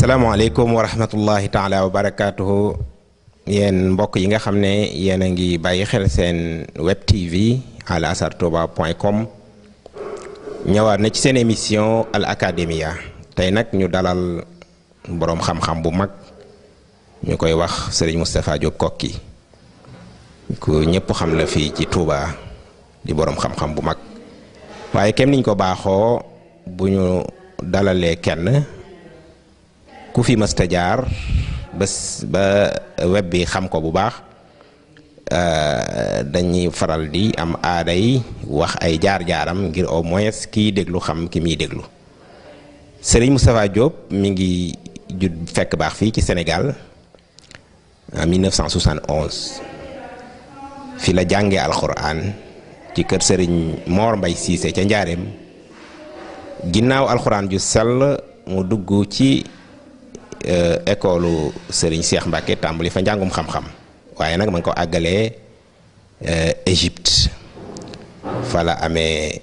asalaamaaleykum wa rahmatullahi taala wa barakaatuhu yéen mbokk yi nga xam ne yéen a ngi bàyyi xel seen web tv al azhar touba point com ñëwaat na ci seen émission al academia tey nag ñu dalal boroom xam-xam bu mag ñu koy wax sëriñ Moustapha Diop Kokki ku ñëpp xam la fii ci Touba di boroom xam-xam bu mag waaye kem niñ ko baaxoo bu ñu dalalee kenn ku fi mësta jaar ba ba web bi xam ko bu baax dañuy faral di am aaday wax ay jaar-jaaram ngir au moins kiy déglu xam ki muy déglu Serigne Moustapha Diop mi ngi judd fekk baax fii ci Sénégal en 1971 fi la jàngee alxuraan ci kër Serigne Mor Mbay Siise ca Njaareem ginnaaw alxuraan ju sell mu dugg ci école Serigne Cheikh Mbacke tàmbali fa njàngum xam-xam waaye nag ma ngi ko àggalee Égypte fa la amee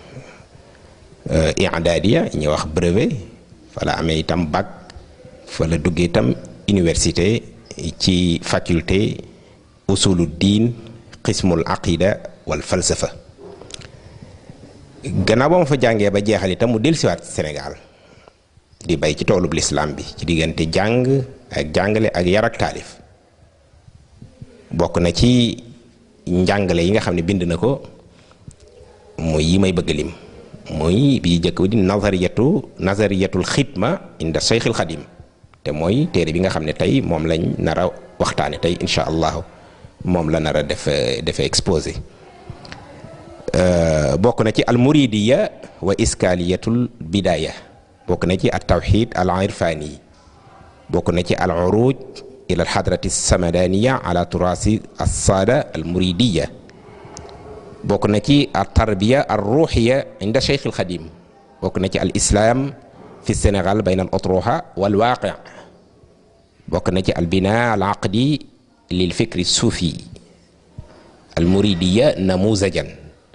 i'dadiya ñuy wax brevet fa la amee itam bac fa la duggee itam université ci faculté usulu diin xismul aqida wal falsafa gannaaw ba ma fa jàngee ba jeexal itam mu dellusiwaat Sénégal di bay ci toolub lislaam bi ci diggante jàng ak jàngale ak yar ak taalif bokk na ci njàngale yi nga xam ne bind na ko muy yi may bëgg lim muy bi jëkk di nazariyatu nazariyatul xidma inda cheikhil xadim te mooy téere bi nga xam ne tey moom lañ nar a waxtaane tey incha allahu moom la nar a def defe exposé bokk na ci almuridiya wa iskaliyatul bidaya bokk na ci at tawxid al irfani bokk na ci al uruj ila al xadrati samadaniya ala turasi alsaada al muridiya bokk na ci al tarbiya al ruuxiya inda cheikh al xadim bokk na ci al islam fi sénégal bayna al otruha wal waaqi bokk na ci al bina al aqdi lil fikri suufi al muridiya namuzajan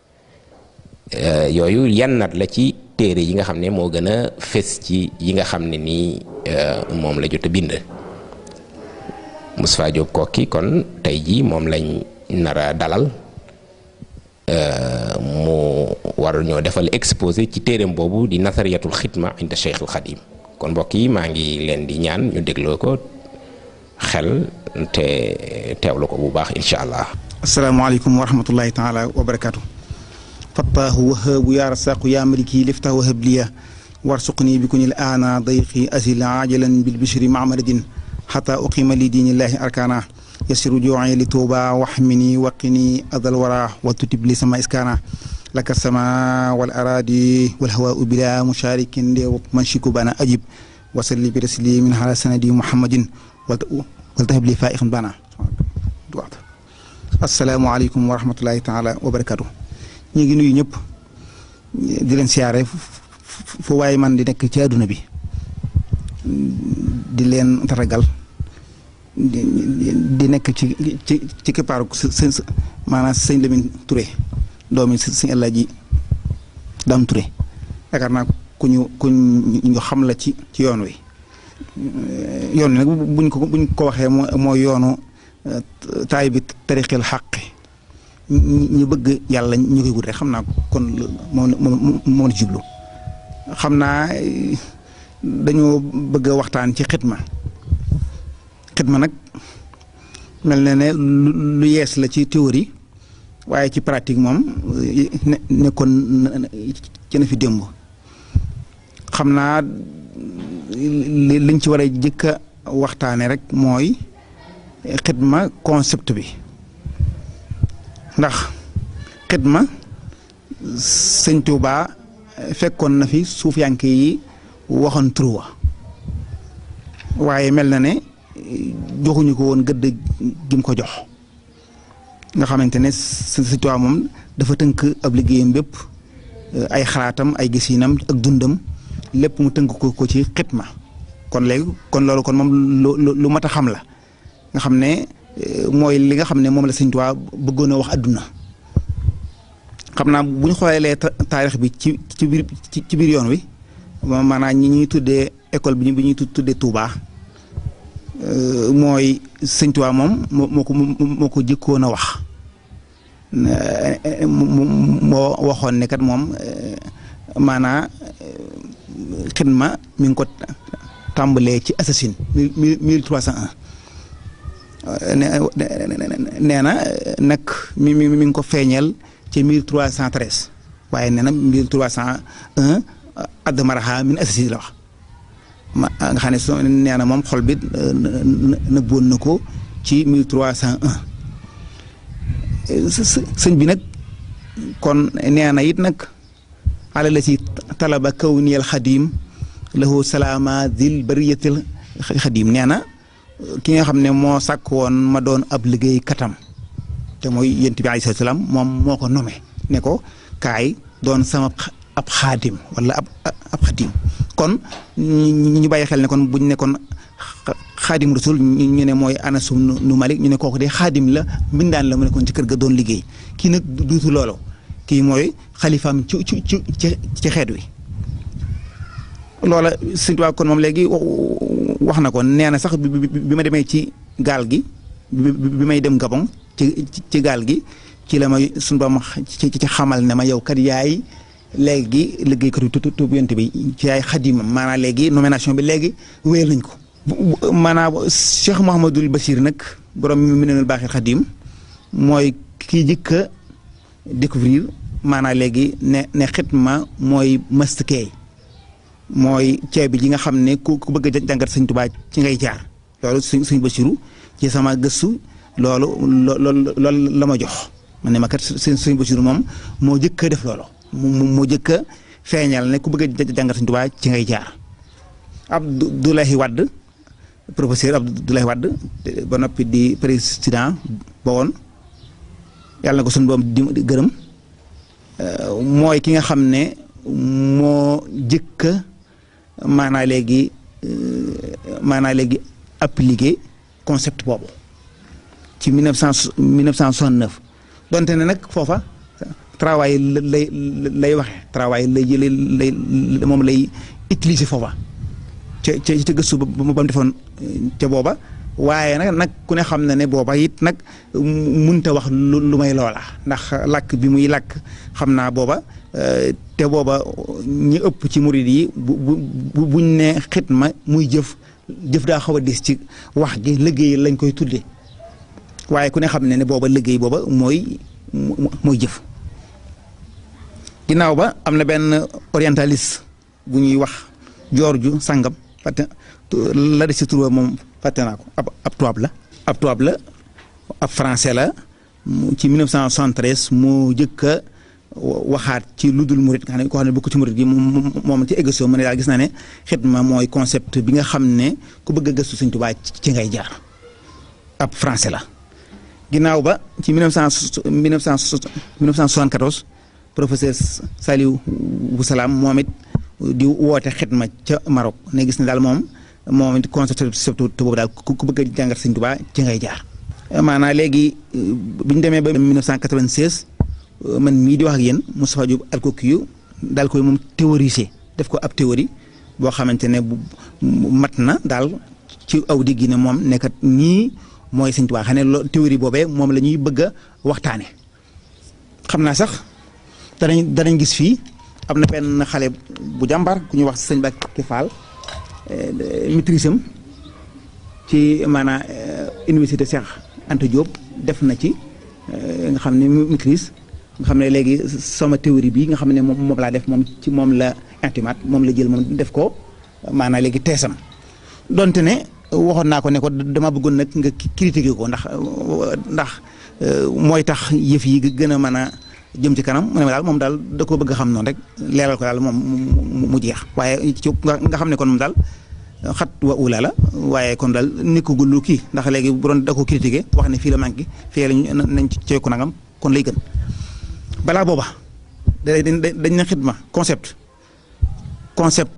yooyu yannat la ci téere yi nga xam ne moo gën a fës ci yi nga xam ne nii moom la jot a bind Moustapha Diop Kokki kon tey jii moom lañ nar a dalal mu war ñoo defal exposé ci téereem boobu di nasariyatul xidma inda Cheikh al Xadim kon mbokk yi maa ngi leen di ñaan ñu dégloo ko xel te teewlu ko bu baax incha allah. asalaamaaleykum wa rahmatullahi taala wa barakaatu. fattaahu wahaabu yaa rasaaqu yaa maliki lifta wahab liya warsuqni bi kunil aana dayqi asil ajalan bil bishri mamaradin xata uqima li diinillahi arkana yasiru jooci li tuuba waxmini waqini adal wara wa tutib li sama iskaana laka sama wal aradi wal hawaau bila musharikin ndeew man shiku bana ajib wasalli bi taslimin ala sanadi muhammadin wal tahab li faiqan bana asalaamu aleykum wa rahmatullahi taala wa barakatuh ñu ngi nuyu ñëpp di leen siyaare fu waaye man di nekk ci àdduna bi di leen taragal di nekk ci ci ci kippaaru sëñ maanaam sëñ Lamine Touré doomi sëñ Alaaji Dam Touré yaakaar naa ku ñu ku ñu xam la ci ci yoon wi yoon wi nag buñ ko buñ ko waxee mooy yoonu taay bi tariqil xàqi ñu bëgg yàlla ñu koy wut rek xam naa kon moom moom moom la jublu xam naa dañoo bëgg a waxtaan ci xitma xitma nag mel na ne lu yees la ci théorie waaye ci pratique moom ne nekkoon ci na fi démb xam naa liñ ci war a jëkk a waxtaane rek mooy xitma concept bi ndax xidma sëñ Tuuba fekkoon na fi suufiyanke yi waxoon turuwa waaye mel na ne joxuñu ko woon gëdd gim ko jox nga xamante ne sëñ Tuuba moom dafa tënk ab liggéeyam bépp ay xalaatam ay gisinam ak dundam lépp mu tënk ko ko ci xidma kon léegi kon loolu kon moom lu lu mat a xam la nga xam ne mooy li nga xam ne moom la sëñ Tuubaa bëggoon a wax adduna xam naa bu ñu xoolee taarix bi ci ci biir ci biir yoon wi maanaam ñi ñuy tuddee école bi ñu bi ñuy tuddee Touba mooy sëñ Touba moom moo ko moo ko jëkkoon a wax moo waxoon ne kat moom maanaa xidma mi ngi ko tàmbalee ci assasine mille mille trois cent un nee na nag mi mi mi ngi ko feeñal ci mille trois cent treize waaye nee na mille trois cent un add maraxa min assasine la wax ma nga xam ne so nee na moom xol bi nëbboon na ko ci mille trois cent un sëñ bi nag kon nee na it nag ala la si talaba kawniyal xadim lahu salaama dil bariyatil xadim nee na ki nga xam ne moo sàkk woon ma doon ab liggéey katam te mooy yent bi alayhi salaam moom moo ko nome ne ko kaay doon sama ab xaadim wala ab ab xadim kon ñu bàyyi xel ne kon buñ ne kon xaadim rasul ñu ne mooy Anas nu Malik ñu ne kooku de xaadim la mbindaan la mu nekkoon ci kër ga doon liggéey kii nag duutu loolu kii mooy xalifaam ci ci ci ci xeet wi loola sëñ Tuubaa kon moom léegi wax na ko nee na sax bi ma demee ci gaal gi bi may dem Gabon ci ci gaal gi ci la may suñu ba ma ci ci xamal ne ma yow kat yaay léegi liggéeykatu tuub yonent bi ci yaay xadimam maanaam léegi nomination bi léegi wéyal nañ ko. maanaam Cheikh Mouhamadul Bachir nag borom mi nenul baaxir xadim mooy kii jëkk a découvrir maanaam léegi ne ne xitma mooy mastkey mooy ceeb bi ji nga xam ne ku ku bëgg a jàngat sëñ Tuubaa ci ngay jaar loolu suñ suñ Basiru ci sama gëstu loolu loolu loolu la ma jox man ne ma kat sëñ suñ Basiru moom moo jëkk a def loolu moo jëkk a feeñal ne ku bëgg a jàngat sëñ Tuubaa ci ngay jaar Abdoulaye Wade professeur Abdoulaye Wade ba noppi di président ba woon yàlla na ko suñu boom di gërëm mooy ki nga xam ne moo jëkka maanaa léegi maanaa léegi appliqué concept boobu ci mille neuf cent mille neuf cent soixante-neuf donte ne nag foofa travail lay lay waxe travail lay jëlee lay moom lay utiliser foofa ca ca ca gëstu ba ba mu defoon ca booba waaye nag nag ku ne xam na ne booba it nag munta wax lu lu may loola ndax làkk bi muy làkk xam naa booba te booba ñi ëpp ci murid yi bu bu buñ ne xitma muy jëf jëf daa xaw a dis ci wax gi liggéey lañ koy tuddee waaye ku ne xam ne ne booba liggéey booba mooy mooy jëf ginnaaw ba am na benn orientaliste bu ñuy wax George Sangam fàtte la de si tur moom fàtte naa ko ab ab tubaab la ab tubaab la ab français la ci 1973 moo jëkk a waxaat ci lu dul murit nga xam ne koo xam ne bokk ci murit gi moom moom ci émission mu ne daal gis naa ne xidma mooy concept bi nga xam ne ku bëgg a gëstu Sëñ Tuubaa ci ngay jaar ab français la ginnaaw ba ci 1900 1974 professeur Saliou Boussalaam moom it di woote xidma ca Maroc ne gis ne daal moom moom it concept boobu daal ku bëgg a jàngat Sëñ Tuubaa ci ngay jaar maanaam léegi bi ñu demee ba 1996 man mii di wax ak yéen Moustapha Diop Alkokiyu daal koy moom théoriser def ko ab théorie boo xamante ne bu mat na daal ci aw digg ne moom nekkat ñii mooy Sëñ Tuubaa xam ne loo théorie boobee moom la ñuy bëgg a waxtaane xam naa sax danañ danañ gis fii am na benn xale bu jàmbar ku ñuy wax sëñ Bakki Fall maîtrise am ci maanaam université Cheikh Anta Diop def na ci nga xam ne maîtrise nga xam ne léegi sama théorie bi nga xam ne moom moom laa def moom ci moom la intimat moom la jël moom def ko maanaam léegi teesam donte ne waxoon naa ko ne ko dama bëggoon nag nga critiquer ko ndax ndax mooy tax yëf yi gën a mën a jëm ci kanam mu ne ma daal moom daal da koo bëgg a xam noonu rek leeral ko daal moom mu jeex waaye ci nga xam ne kon moom daal xat wa ula la waaye kon daal nekkagul lu kii ndax léegi bu doon da ko critiquer wax ne fii la manqué fii lañ nañ ci ko nangam kon lay gën balaa booba dañ dañ na xidma concept concept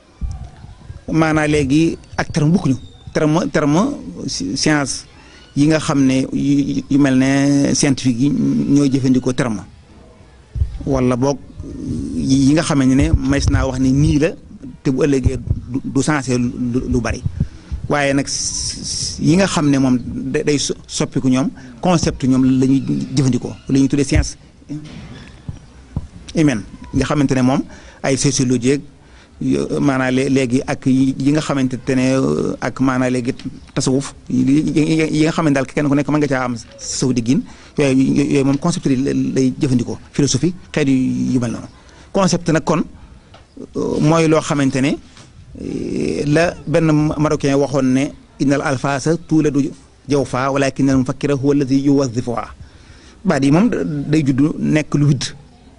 maanaa léegi ak terme bokkuñu terme terme science yi nga xam ne yu mel ne scientifique yi ñooy jëfandikoo terme wala boog yi nga xam ne mays naa wax ne nii la te bu ëllëgee du sensé lu bari waaye nag yi nga xam ne moom day soppiku ñoom concept ñoom la ñuy jëfandikoo la ñuy tuddee science humaine nga xamante ne moom ay sociologie maanaam léegi ak yi nga xamante ne ak maanaam léegi tasawuf yi nga xam ne daal kenn ku nekk mën nga caa am saw diggin yooyu yooyu moom concept yi lay jëfandikoo philosophie xeet yu mel noonu concept nag kon mooy loo xamante ne la benn marocain waxoon ne innal alfaasa tuuladu jawfa walakin al mufakkira huwa alladi yuwazifuha baat yi moom day judd nekk lu widd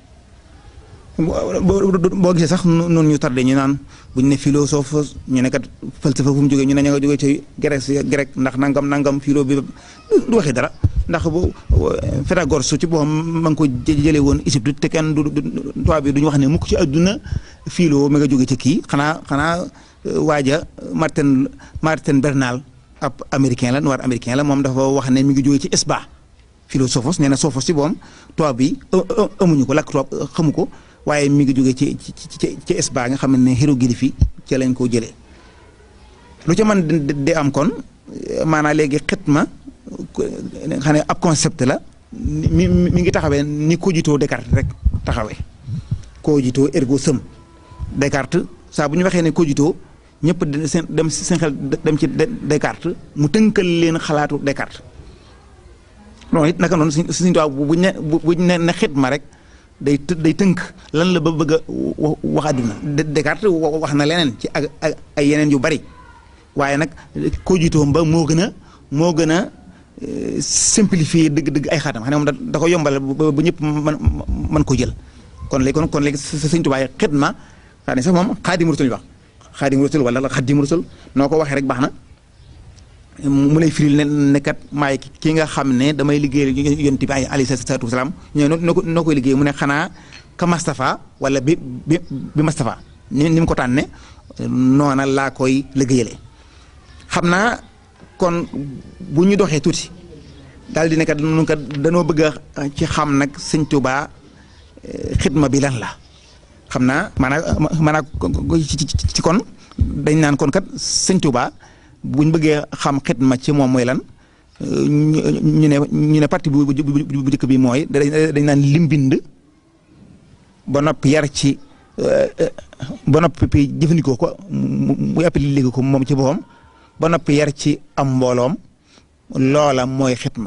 boo gisee sax noonu ñu tardé ñu naan buñ ne philosophe ñu ne kat falsafa fu mu jógee ñu ne ña nga jógee ci grec grec ndax nangam nangam philo bi du waxee dara ndax bu Pythagore su ci boppam ma ngi ko jëlee woon Égypte te kenn du tubaab bi duñu wax ne mukk ci àdduna philo mi nga jógee ci kii xanaa xanaa waaja Martin Martin Bernal ab américain la noir américain la moom dafa wax ne mi ngi jógee ci Esba philosophos nee na sophos ci boppam tubaab bi amuñu ko lakk tubaab xamu ko waaye mi ngi jógee ci ci ci ci Esba nga xam ne hiéroglyphe yi ci lañ ko jëlee lu ca mën di am kon maanaam léegi xitma xam ne ab concept la mi mi ngi taxawee ni cogito Descartes rek taxawee cogito ergo sum Descartes saa bu ñu waxee ne cogito ñëpp seen dem seen xel dem ci Descartes mu tënkal leen xalaatu Descartes loolu it naka noonu suñ suñu tubaab buñ ne buñ ne ne xitma rek day day tënk lan la ba bëgg a wax àdduna Descartes wax na leneen ci ak ay yeneen yu bari waaye nag cogito ba moo gën a moo gën a simplifier dëgg-dëgg ay xaatam xam ne moom da ko yombal ba ñëpp man mën ko jël kon léegi kon kon léegi sëñ Tuubaa xidma xam ne sax moom xaadimu rasul wax xaadimu rasul wala xaadimu rasul noo ko waxee rek baax na mu lay firil ne ne kat maay ki nga xam ne damay liggéeyal yonent bi alayhi salaatu wasalaam ñoo noo ko noo koy liggéey mu ne xanaa ka Mastafa wala bi bi bi Mastafa ni ni mu ko tànne noona laa koy liggéeyale xam naa kon bu ñu doxee tuuti daal di ne kat nu kat danoo bëgg a ci xam nag sëñ Tuubaa xidma bi lan la xam naa maanaam maanaam ci kon dañ naan kon kat sëñ Tuubaa buñ bëggee xam xidma ci moom mooy lan ñu ne ñu ne parti bu bu njëkk bi mooy dañ naan lim bind ba noppi yar ci ba noppi jëfandikoo ko mu appliqué ko moom ci boppam ba noppi yar ci am mbooloom loola mooy xitma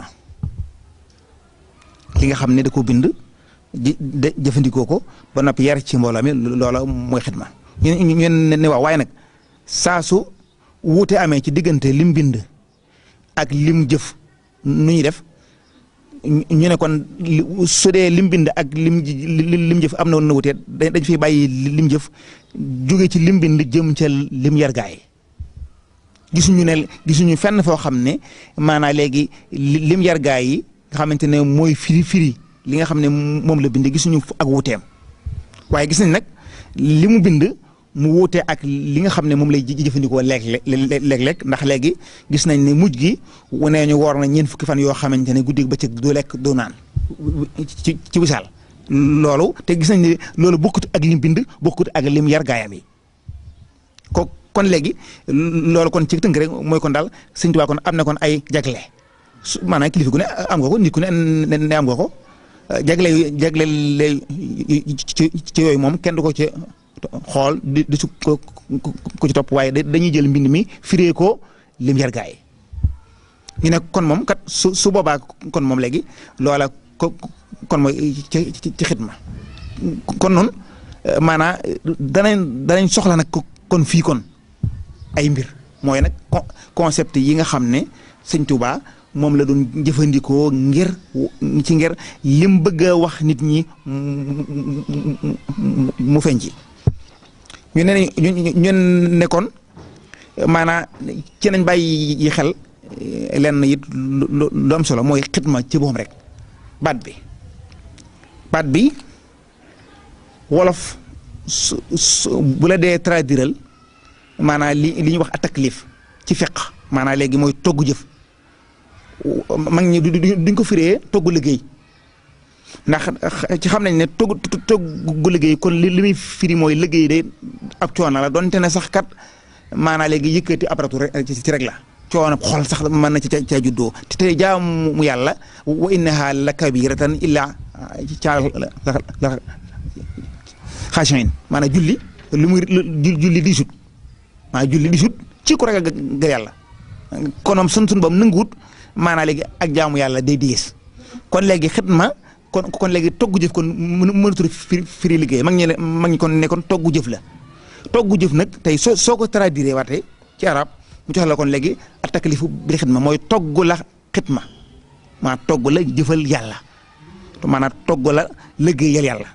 li nga xam ne da ko bind de jëfandikoo ko ba noppi yar ci mbooloo mi loola mooy xitma ñu ñu ne waaw waaye nag saa su wuute amee ci diggante lim bind ak lim jëf nu ñuy def ñu ne kon su dee lim bind ak lim lim jëf am na woon na wutee dañ fiy bàyyi lim jëf jóge ci lim bind jëm ca lim yar gaay gisuñu ne gisuñu fenn foo xam ne maanaa léegi lim yar gaay yi nga xamante ne mooy firi firi li nga xam ne moom la bind gisuñu ak wuuteem waaye gis nañ nag li mu bind mu wuute ak li nga xam ne moom lay jëfandikoo léeg léeg-léeg ndax léegi gis nañ ne mujj gi nee ñu woor na ñeent fukki fan yoo xamante ne guddi bëccëg du lekk du naan ci ci wisaal loolu te gis nañ ne loolu bokkut ak lim bind bokkut ak lim yar gaayam yi ko kon léegi loolu kon ci tënk rek mooy kon daal Sëñ Tuubaa kon am na kon ay jagle su maanaam kilifa gu ne am nga ko nit ku ne ne am nga ko jagle jagle lay ci ci yooyu moom kenn du ko ci xool di di su ko ko ci topp waaye dañuy jël mbind mi firee ko lim yar gaay ñu ne kon moom kat su su boobaa kon moom léegi loola ko kon mooy ci ci xidma kon noonu maanaam danañ danañ soxla nag kon fii kon ay mbir mooy nag concept yi nga xam ne sëñ Tuubaa moom la doon jëfandikoo ngir ci ngir lim bëgg a wax nit ñi mu feeñ ci ñu ne ñu ne kon maanaam ci nañ bàyyi yi xel lenn it lu am solo mooy xitma ci boppam rek baat bi baat bi wolof su su bu la dee traduiral maanaam li li ñuy wax a taklif ci feq maanaam léegi mooy togg jëf mag ñi duñ ko firee togg liggéey ndax ci xam nañ ne togg toggu liggéey kon li li muy firi mooy liggéey de ab coono la donte ne sax kat maanaa léegi yëkkati apparatu rek ci rek la coono xol sax mën na ci ca ca juddoo te tey jaamu yàlla wa innaha la kabiratan illa ca la xaashiin maanaam julli lu muy julli di sut maanaam julli di sut ci ku ragal ga yàlla konoom sun sun bam nanguwut maanaa léegi ak jaamu yàlla day diis kon léegi xidma kon kon léegi togg jëf kon mën mënatul firi firi liggéey mag ñi ne mag ñi kon ne kon togg jëf la togg jëf nag tey soo soo ko traduire waate ci arab mu jox la kon léegi at taklifu bil xidma mooy togg la xidma maa togg la jëfal yàlla maanaam togg la liggéeyal yàlla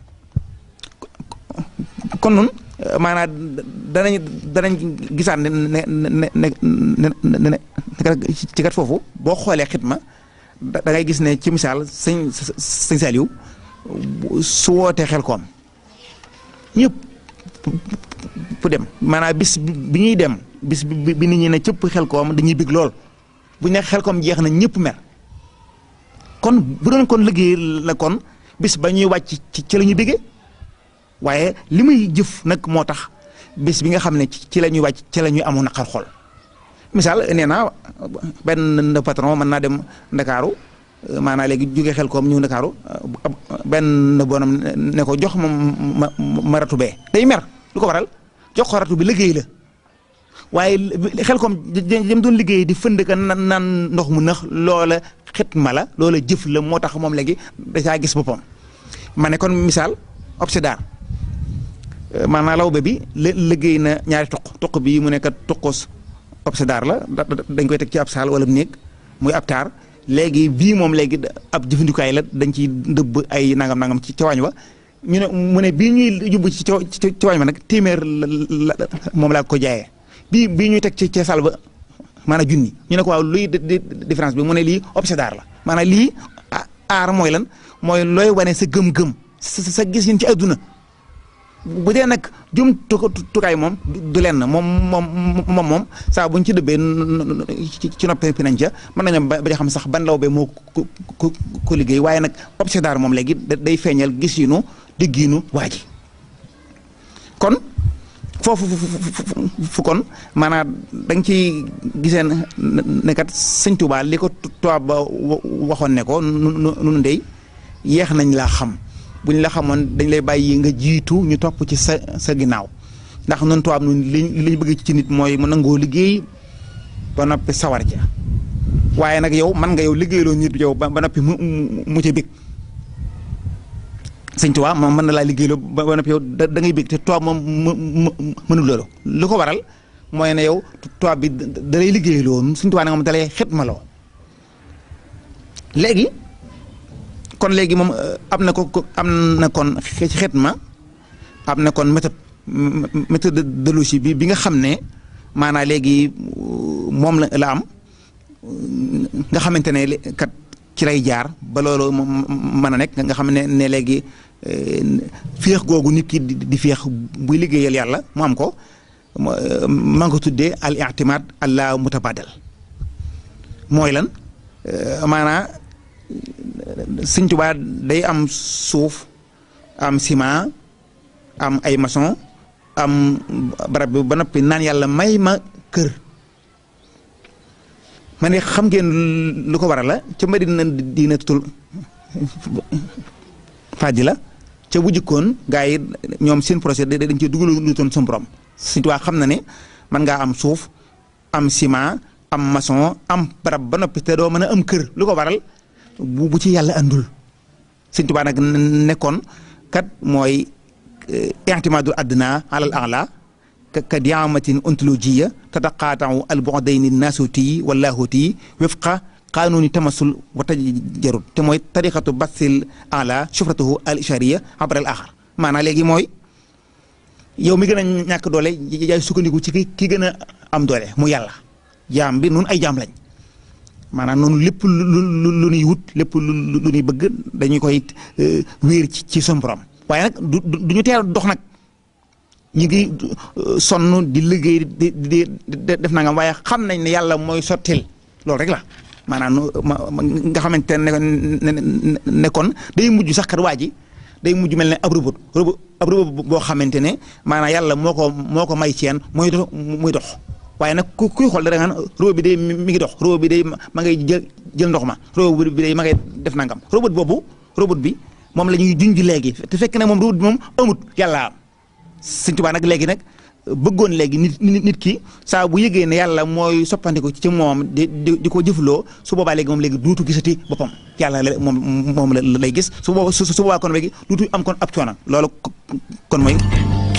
kon nun maanaam danañ danañ gisaat ne ne ne ne ne ne ci kat foofu boo xoolee xidma da ngay gis ne ci misaal sëñ sëñ Saliou su wootee xel koom ñëpp pu dem maanaam bis bi ñuy dem bis bi nit ñi ne cëpp xel koom dañuy bég lool bu ñu ne xel koom jeex na ñëpp mer kon bu doon kon liggéey la kon bis ba ñuy wàcc ci ci la ñuy bégee waaye li muy jëf nag moo tax bis bi nga xam ne ci la ñuy wàcc ci la ñuy amoon naqar xol misaal nee naa benn patron mën naa dem ndakaaru maanaam léegi jóge xel koom ñëw ndakaaru benn bonam ne ko jox ma ma ma ratu bee day mer lu ko waral jox ko ratu bi liggéey la waaye xel koom jëm doon liggéey di fënd ka naan ndox mu nëx loola xitma la loola jëf la moo tax moom léegi da caa gis boppam ma ne kon misaal obsédar maanaam lawbe bi liggéey na ñaari tuq tuq bi mu nekk tuqus obsédar la dañ koy teg ci ab saal wala néeg muy ab taar léegi bii moom léegi ab jëfandikaay la dañ ciy dëbb ay nangam nangam ci ca waañ wa ñu ne mu ne bii ñuy jubbu ci ci waañ wa nag téeméer la moom laa ko jaayee bii bii ñuy teg ci ca saal ba maanaam junni ñu ne ko waaw luy différence bi mu ne lii obsédar la maanaam lii aar mooy lan mooy looy wane sa gëm-gëm sa sa gis yéen ci adduna bu dee nag jum tukaay moom du lenn moom moom moom moom saa buñ ci dëbbee ci noppee pi nañ ca mën nañu ba xam sax ban law be moo ko ko liggéey waaye nag obsédar moom léegi day feeñal gis yinu déggiinu waa ji kon foofu fu kon maanaam da nga ciy gisee ne kat sëñ Tuubaa li ko tubaab ba waxoon ne ko nu ndey yeex nañ laa xam buñ la xamoon dañ lay bàyyi nga jiitu ñu topp ci sa sa ginnaaw ndax nun tubaab nun li liñ bëgg ci nit mooy mu nangoo liggéey ba noppi sawar ca waaye nag yow man nga yow liggéeyloo nit yow ba noppi mu mu ca bég sëñ tubaab moom mën na laa liggéeyloo ba noppi yow da ngay bég te tubaab moom mu mënul loolu lu ko waral mooy ne yow tubaab bi da lay liggéeyloo sëñ tubaab nag moom da lay xitmaloo léegi kon léegi moom am na ko am na kon ci xitma am na kon méthode méthodologie bi bi nga xam ne maanaam léegi moom la la am nga xamante ne kat ci lay jaar ba loolu mën a nekk nga xam ne ne léegi féex googu nit ki di féex buy liggéeyal yàlla mu am ko maa ngi ko tuddee al i'timad alla mutabadal mooy lan maanaa Sëñ Tuubaa day am suuf am ciment am ay maçon am barab bi ba noppi naan yàlla may ma kër ma ne xam ngeen lu ko waral la ca Madina diina tutul fàjji la ca bu jikkoon gaa yi ñoom seen projet dañ cee dugal lu toon suñu borom Sëñ Tuubaa xam na ne man ngaa am suuf am ciment am maçon am barab ba noppi te doo mën a am kër lu ko waral bu bu ci yàlla andul Sëñ Tuubaa nag nekkoon kat mooy i'timaadul adna alal a'la ka diamatin ontologiya tataqaatau al bu'dayni naasuti wallahuti wifqa qanuni tamasul wa tajarud te mooy tariqatu basil ala shufratuhu al ishariya abra al axar maanaam léegi mooy yow mi gën a ñàkk doole yaay sukkandiku ci ki ki gën a am doole mu yàlla jaam bi nun ay jaam lañ maanaam noonu lépp lu lu lu ñuy wut lépp lu lu ñuy bëgg dañuy koy wéer ci ci son borom waaye nag du du ñu teel dox nag ñu ngi sonn di liggéey di di def nangam waaye xam nañ ne yàlla mooy sottil loolu rek la maanaam nga xamante ne ne kon day mujj sax kat waa ji day mujj mel ne ab robot robot ab robot boo xamante ne maanaam yàlla moo ko moo ko may ceen muy dox muy dox waaye nag ku kuy xool da nga naan robot bi day mi ngi dox robot bi day ma ngay jël jël ndox ma robot bi day ma ngay def nangam robot boobu robot bi moom la ñuy junj léegi te fekk ne moom robot bi moom amut yàlla am Sëñ Tuubaa nag léegi nag bëggoon léegi nit nit ki saa bu yëgee ne yàlla mooy soppandiku ci moom di di di ko jëfloo su boobaa léegi moom léegi duutu gisati boppam yàlla la moom moom la lay gis su boobaa su boobaa kon léegi duutu am kon ab coono loolu kon mooy